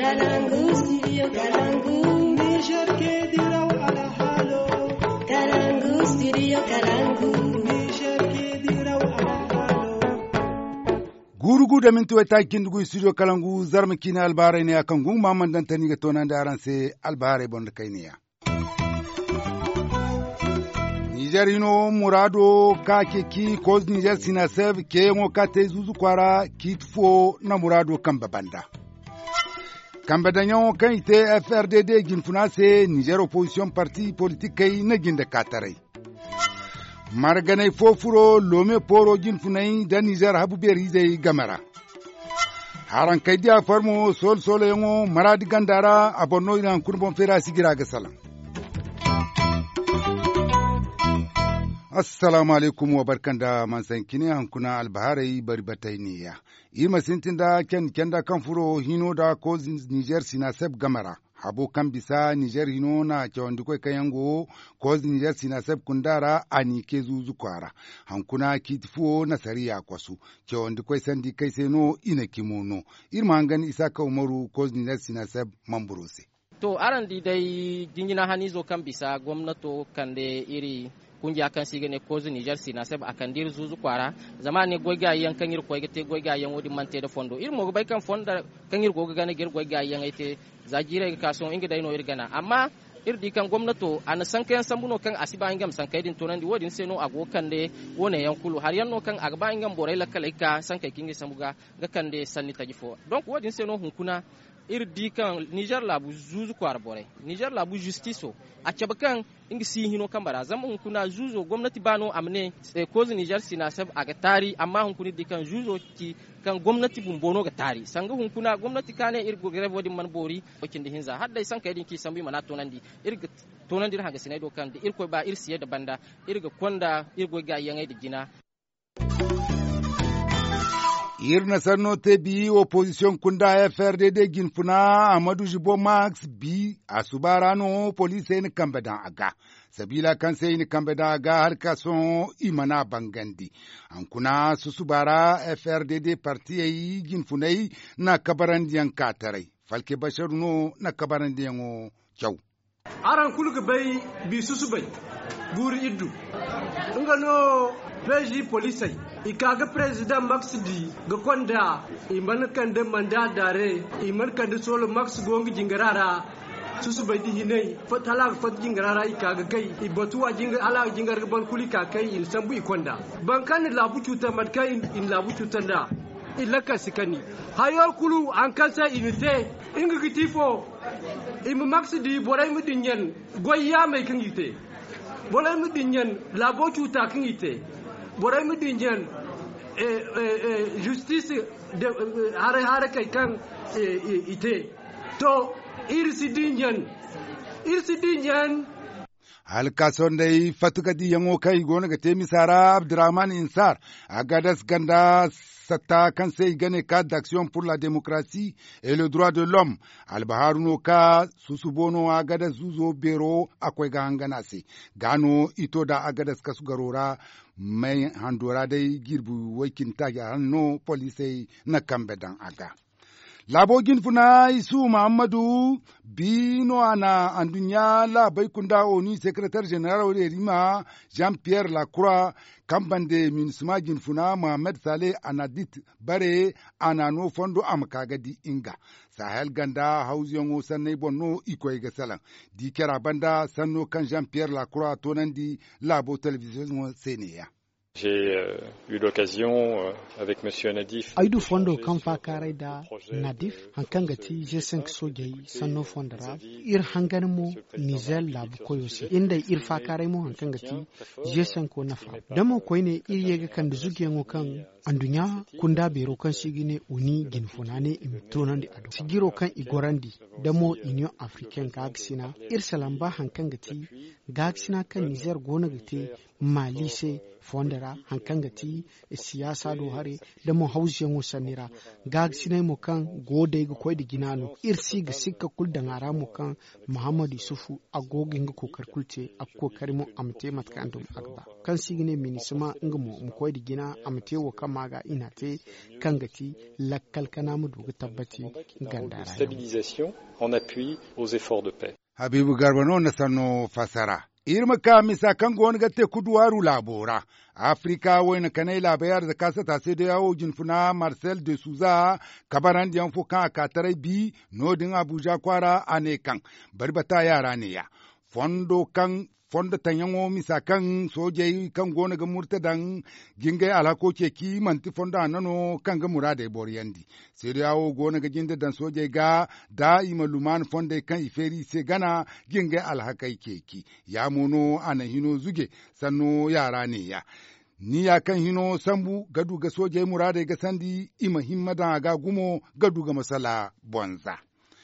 Kalangu, studio Kalangu. Niger ke diraw ala halo. Kalangu, studio Kalangu. Niger ke diraw ala halo. gurugu da minti wata kindugu studio kalangu zarma kina albarai ne akan gun mamman dan tani ga tonan da aran sai albarai bon da kai ne ya Niger ino murado ka ke ki ko Niger sina sev ke ngo ka te zuzu kwara ki tfo na murado kan babanda Kamba da nyawo kan ite FRDD ginfuna se Niger opposition parti politique kai na ginda katarai marganai fofuro lome poro jin funai da nijar habu beri zai gamara haran kai dia farmo sol solo yango maradi gandara abonno ina kurbon fera sigira ga salam assalamu alaikum wa barkanda man sankine hankuna albaharai bari batai niya ima sintin da ken kenda kan furo hino da ko niger sina seb gamara habo kan bisa Niger hino na cewandi kwe kayango koz Niger sina seb kundara ani ke zuzu kwara hankuna kitifuo na sariya kwasu cewandi kwe sandi kai seno ina kimono irma hangan isaka umaru koz Niger sina seb mamburose to aran di dai jingina hanizo kan bisa gwamnato kan da iri kungiya kan siga ne kozu Niger sina sab akan dir zuzu kwara zama ne goga yan kan ir koyga te goga yan wodi mante da fondo ir mo bai kan fonda kan ir goga gane gir goga yan ite zajire ka son inga dai no ir gana amma ir di kan gwamnato an san kayan sambuno kan asiba ingam san kai din tonan di wodin seno ago kan de wone yan kulu har yanno kan agba ingam borai la kala ka san kai kingi samuga ga kan de sanni tajifo donc wodin seno hunkuna ir di kan Niger labu zuzu kwar bore Niger labu justice a caba kan ingi si hino kan bara zama hun kuna zuzo gwamnati bano amne e kozu Niger sina sab aga tari amma hun kuni di kan zuzo ki kan gwamnati bumbono ga tari sanga hun kuna gwamnati kane ir go greve wadi man bori wakin da hinza hadda san kai din ki sambi mana tonandi ir ga tonandi haga sinai do kan da ir ko ba ir siye da banda ir ga konda ir go ga yangai da gina irna sanno te bi opposition kunda FRDD ginfuna Amadu Jibo Max bi a subarano police ni kambedan aga sabila kan sai ni kambedan aga har ka son imana bangandi an kuna su subara FRDD parti yi ginfunai na kabaran diyan katarai falke basharu no na kabaran diyan o kyau aran kulga bai bi susu bai buri iddu nga no peji polisai ikaga president max di ga konda iman kan da manda dare iman kan da solo max gongi jingarara susu bai di hinai fatala fat jingarara ikaga kai ibatu a jingar ala jingar ban kulika kai in sambu ikonda ban kan labu cuta mat kai in labu cuta da ilaka sikani hayor kulu an kansa inite inga gitifo imu max di borai mu dinyen goyya mai kan yite borai mu dinyen labo cuta kan yite borai mu dinyen justice hare hare kai kan ite to irsi dinyen irsi dinyen halkason dai fatuka di yango kai gona ga temi sara abdurrahman insar a gadas ganda sata kan sai gane ka d'action pour la démocratie et le droit de l'homme albaharuno ka susubono a gadas zuzo bero akwai ga hangana se gano ito da a gadas kasu garora mai handora dai girbu wakin ta ya hanno polisai na kambe dan aga labogin funa isu muhammadu bino ana andunya labai kunda oni secrétaire général de rima jean pierre lacroix kambande minisma gin funa mohamed saleh anadit bare ana no fondo amakagadi inga sahel ganda hausiyango sannai bonno ikoy ga salan di kera banda sanno kan jean pierre lacroix tonandi labo télévision seneya J'ai euh, eu l'occasion euh, avec M. Nadif. Aidu fondo kan fa karai da Nadif hankan gati je sank sojai sanno fondara ir hangan mo Niger labu koyosi inda ir fa karai mo hankan gati je sanko nafa damo koine ir yega kan da zuge ngo kan andunya kunda bero kan sigine uni ginfunane im tonandi ado sigiro kan igorandi damo union africaine gagsina ir salamba hankan gati gagsina kan Niger gona gati mali se fondara hankanga ti siyasa do hare da mo hausiyan sanira ga sinai mo kan gode ga koy da ginano irsi ga sikka kul da ngara mo kan muhammadu sufu agogin ga kokar kulce a kokari mo amte matka andum agba kan sigine minisma nga mo mo koy da gina amte wo kan maga ina te kan gati lakkal kana mu dugu tabbaci gandara stabilisation en appui aux efforts de paix habibu garba no na sanno fasara irma ka misa kan gon gatte kuduwaru labora afrika wayna kanai labayar da kasa ta sai da yawo jinfuna marcel de souza kabaran diyan fukan akatarai bi nodin abuja kwara ane kan barbata yara ne ya fondo kan fonda tanyango misa kan soje kan gona ga murtadan ginga alako ke ki manti fonda nano kan ga murade boriyandi sai yawo gona ga ginda dan soje ga da ima luman fonda kan iferi se gana ginga alhakai ke ki ya mono ana hino zuge sanno yara ne ya ni ya kan hino sambu gadu ga soje murade ga sandi ima himmada ga gumo gadu ga masala bonza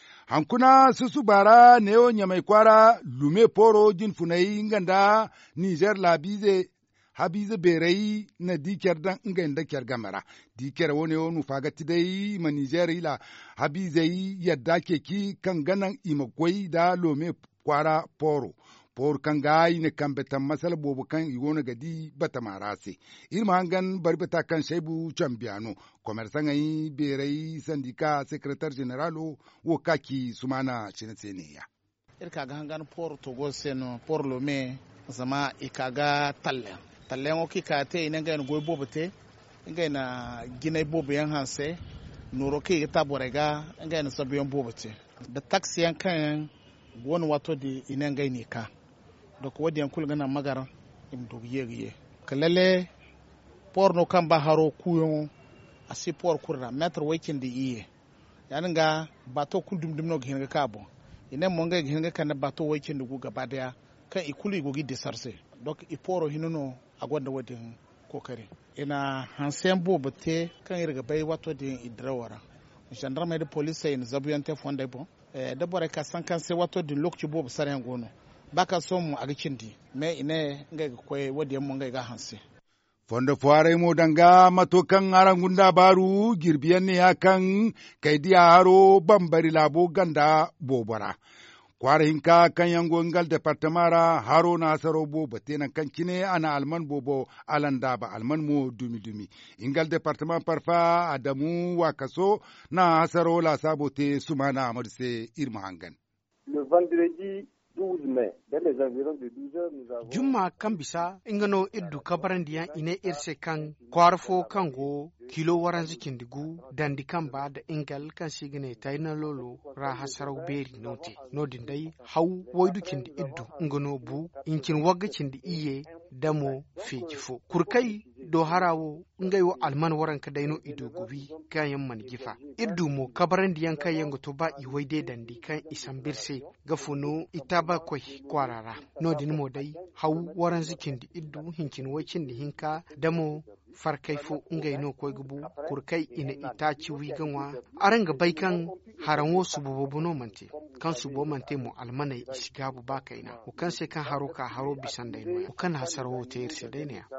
hankuna susu bara neo nyamai kwara lume poro jin funai nganda niger labize habize berei na diker dan ngenda kyar gamara diker wone onu fagati dai ma niger ila habize yadda keki kan ganan imagwai da lume kwara poro por kan gayi ne kan betan masal bobu kan igona gadi bata marase irma hangan barbata kan shaibu chambiano komersan ayi berai sandika secretary general wo kaki sumana chinetseniya irka ga hangan por togo seno por lome zama ikaga talle talle ngo kika te ina ga goy bobu te inga na gina bobu yan hanse nuro ke ta borega inga na sabiyon bobu te da taxi yan kan wani wato di ina ga ni ka donc wadi yan kulgana magara im dog yegiye kalale por no kamba haro kuyo asi por kurra metro wakin di iye yanin ga bato kul dum dum no ghin ga kabo ina mo nga ghin ga kana bato wakin dugu gaba daya kan ikulu gogi de sarse donc iporo hinuno agwanda wadin kokari ina hansen bo bate kan irga bai wato din idrawara gendarme de police in zabuyante fonde bon eh da bore ka san kan se wato din lokci bo sare gono baka so mu aga cindi me ine nga koy wadi mo nga ga hanse fondo fuare mo danga matokan arangunda baru girbiyan ne hakan kaidiya haro bambari labo ganda bobara kwara hinka kan yango ngal departamara haro na asaro bo batena kan kine ana alman bobo alanda ba alman mo dumi dumi ingal departement parfa adamu wakaso na asaro la sabote sumana amadse irma hangan le vendredi 12 mai, dans les environs de 12 heures, nous avons... Juma kan bisa ingano iddu kabarandiyan ine irse kan kwarfo kango kilo waran zikin digu dandi kan ba da ingal kan sigine tayna lolo ra hasarau beri note nodin dai hau waidukin di iddu ingano bu inkin wagacin di iye damo fejifo kurkai do harawo ngayo alman waran ka daino ido gubi kayan man gifa iddu mo kabaran diyan kayan to ba iwai dai dandi kan isan birse gafuno ita ba kwai kwarara nodin mo dai hau waran zikin di iddu hinkin wakin di hinka damo farkai fo ngai no koy gubu kurkai ina ita ci wi ganwa aranga bai kan haran wo su bobo no mante kan su bo mante mo almana isigabu ba kaina o kan se kan haro ka haro bisan dai no o kan hasaro wo te irse dai ne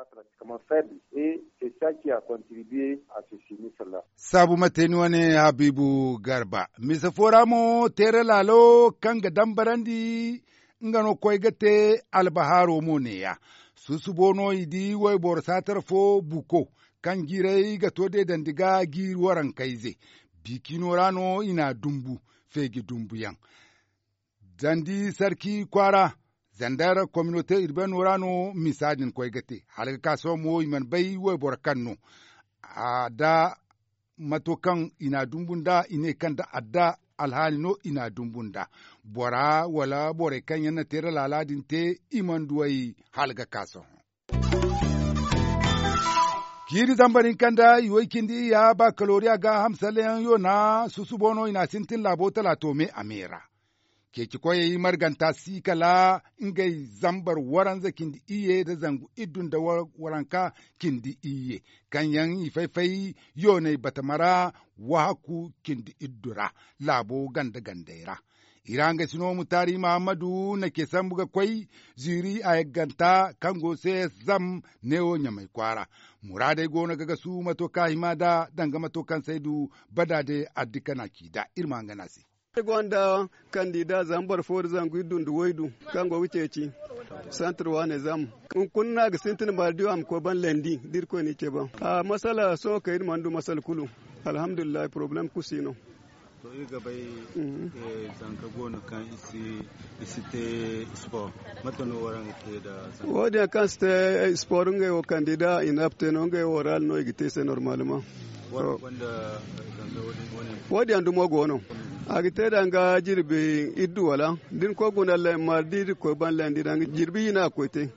sabu mateni wane habibu garba misa foramo tere lalo kan ga dambarandi ngano koy gate albaharo mo ne ya susu bono idi wai bor satar fo buko kan girai ga to de dandiga gir waran kaize bikino rano ina dumbu fegi dumbu yan zandi sarki kwara zandar communauté urbaine rano misadin koy gate halga kaso mo iman bai wai bor kanno ada matokan ina dumbun da ine kan da adda alhali no ina dumbunda bora wala bore kan yana tere laladin te iman duwai halga kaso kiri zambarin kanda iwai kindi ya ba kaloriya ga hamsalen yo na susu bono ina sintin labo talato me amera keki koye yi marganta si kala ingai zambar waranza kindi iye da zangu idun da waranka kindi iye kan yan ifaifai yo ne batamara wahaku kindi iddura labo ganda gandaira iranga sino mutari muhammadu na ke san buga kwai ziri a ganta kango sai zam neo nyamai kwara muradai gona gaga su matoka himada danga matokan saidu badade addikana kida irma ganasi gwanda kandida zambar for zangu dundu waidu kango wuceci santar wane zam kun na ga sintin ba diwa am ko ban lendi dir ko ni ke ba a masala so kai mandu masal kulu alhamdulillah problem kusino to i gabai zanka gonu kan isi isi te sport matano waran te da wodi kan ste sport ngai o kandida inapte no ngai oral no igite se normalement wanda zanka wani wodi andu mo gono agite da nga jirbi iddu wala din ko guna le ma dir ko ban le ndir nga jirbi yina ko te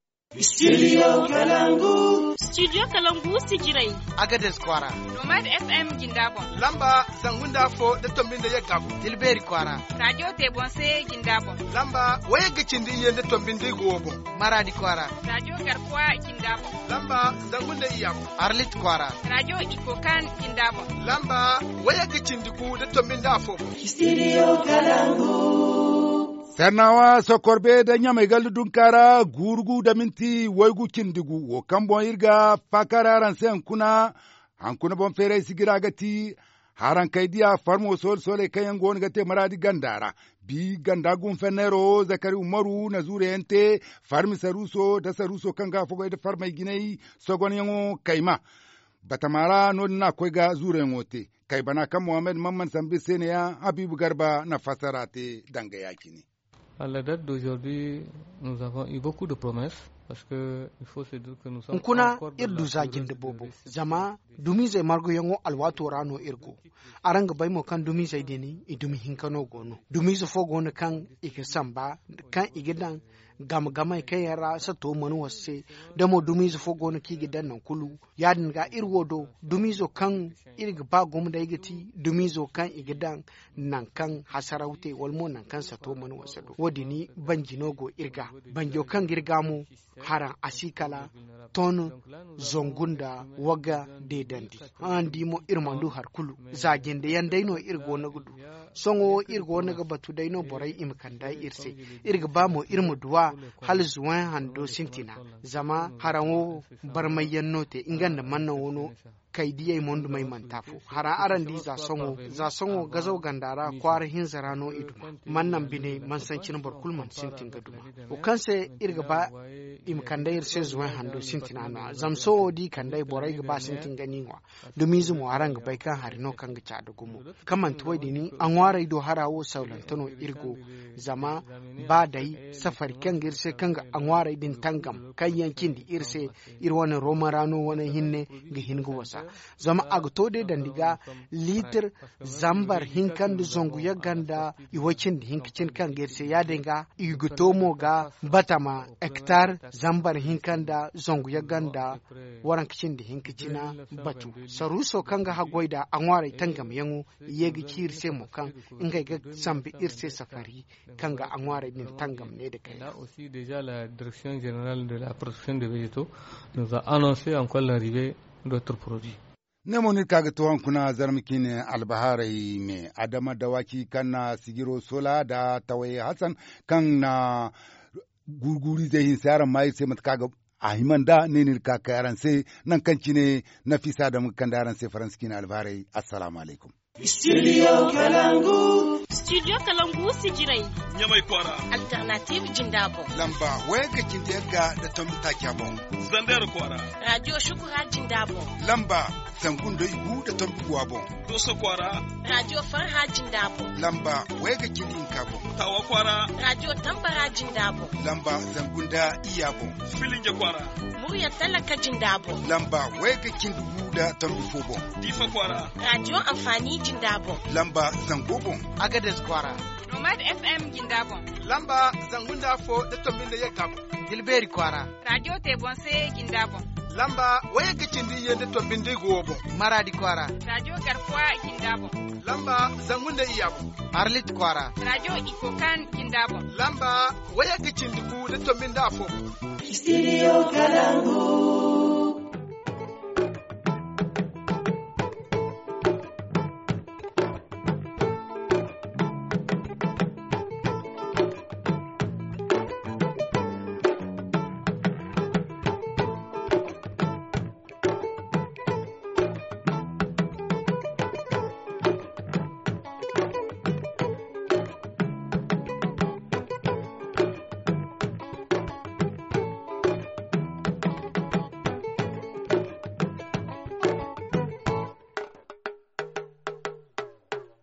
Studio Kalangu. Studio Kalangu sigirai. Agades Kwara. Nomad FM Gindabon. Lamba Sangunda Fo da Tombin da Yagabu. Tilberi Kwara. Radio Tebonse Gindabon. Lamba Waya Gicindi Yen da Tombin da Gobo. Maradi Kwara. Radio Garkuwa Gindabon. Lamba Zangunda Iyabu. Arlit Kwara. Radio Ikokan Gindabon. Lamba Waya Gicindi Ku da Tombin da Afo. Studio Kalangu. Sernawa sokorbe da nyamai galdu dunkara gurgu da minti waigu kindigu wo kambon irga fakara ran sai kuna hankuna bon fere sigira gati haran kaidiya farmo sol sole kayan gon gate maradi gandara bi ganda gun fenero zakari umaru na zure yente farmi saruso da saruso kanga fogo da farmai ginai sogon yango kaima batamara no na kwega zure ngote kai bana kan muhammad mamman sambi seneya habibu garba na fasarate danga yakini À la date d'aujourd'hui, nous avons eu beaucoup de promesses parce que il faut se dire que nous sommes nkuna encore dans irdu la zagin période da bobo de zama dumi zai margo yango alwato rano irgo aranga bai mo kan dumi zai deni idumi hinkano gono dumi zo fo gono kan ike samba kan igidan gam gama kai yara sa to manu wasse da mo dumi zo fo gono ki gidan nan kulu yadin ga irwo do dumi zo kan irga ba gom da igiti dumi zo kan igidan nan kan hasaraute walmo nan kan sa to manu wasse do wodi ni banjinogo irga banjo kan girga mu haran asikala tonu zongunda waga de dandi an dimo irmandu har kulu zagende yan daino irgo na gudu songo irgo na ga batu daino borai im kanda irse irga ba mo irmu duwa hal zuwan hando sintina zama haranwo barmayyan note inganda manna wono kai diya mondu mai mantafo hara aran di za songo za songo gazo gandara kwar hin zarano iduma mannan bine man san cin barkul man sintin gaduma o kanse irga ba im kanda irse zuwan hando sintina na zamso di kanda borai ga ba sintin gani wa dumi zumu aran ga bai kan harino kan ga cada gumu kaman tuwai dini an ware do harawo saulantano irgo zama ba dai safari kan girse kan ga an ware din tangam kan yankin di irse ir wani romarano wani hinne ga hingu wasa zama agtode dandiga litir zambar hinkan da zongu ya ganda iwacin da hinkicin kan gerse ya dinga igutomo ga batama hektar zambar hinkan da zongu ya ganda waran kicin da hinkicina batu saruso kan ga hagwai da an ware tangam yangu yegi kirse mo kan inga ga sambi irse safari kan ga an ware din tangam ne da kai Là aussi, déjà, la Direction générale de la production de végétaux nous a annoncé encore l'arrivée d'autres produits. nemoni kaga tuwon kuna zarmikine albaharai me adama dawaki kan na sigiro sola da tawaye hassan kan na gurguri zai hin sayaran mai sai mata kaga a himan da ne ne ka kayaran sai nan kan ne na fisa da mukan da yaran sai faranski na albaharai assalamu alaikum Studio Kalangu. Studio Kalangu sigirai. Nyamai kwara. Alternative Jindabo. Lamba waya ga kindiyarga da tambita kyabon. Zandar kwara. Radio Shukura Jindabo. Lamba zangun da igu da tambiguwa bon. Doso kwara. Radio Farha Jindabo. Lamba waya ga kindin kabo. Tawa kwara. Radio Tambara Jindabo. Lamba zangun da iya bon. Filinge kwara. Muryar talaka Jindabo. Lamba waya ga kindugu da tambifo bon. Difa kwara. Radio Amfani Jindabo. Lamba zango bon. Agades Kwara. Nomad FM Jindabo. Lamba Zangunda Fo da Tombin da Yagabu. Tilberi Kwara. Radio Tebonse Jindabo. Lamba Waya Gicindi Yen da Tombin da Gobo. Maradi Kwara. Radio Garkuwa Jindabo. Lamba Zangunda Iyabu. Arlit Kwara. Radio Ikokan Jindabo. Lamba Waya Gicindi Ku da Tombin da Afo. Studio Kalangu.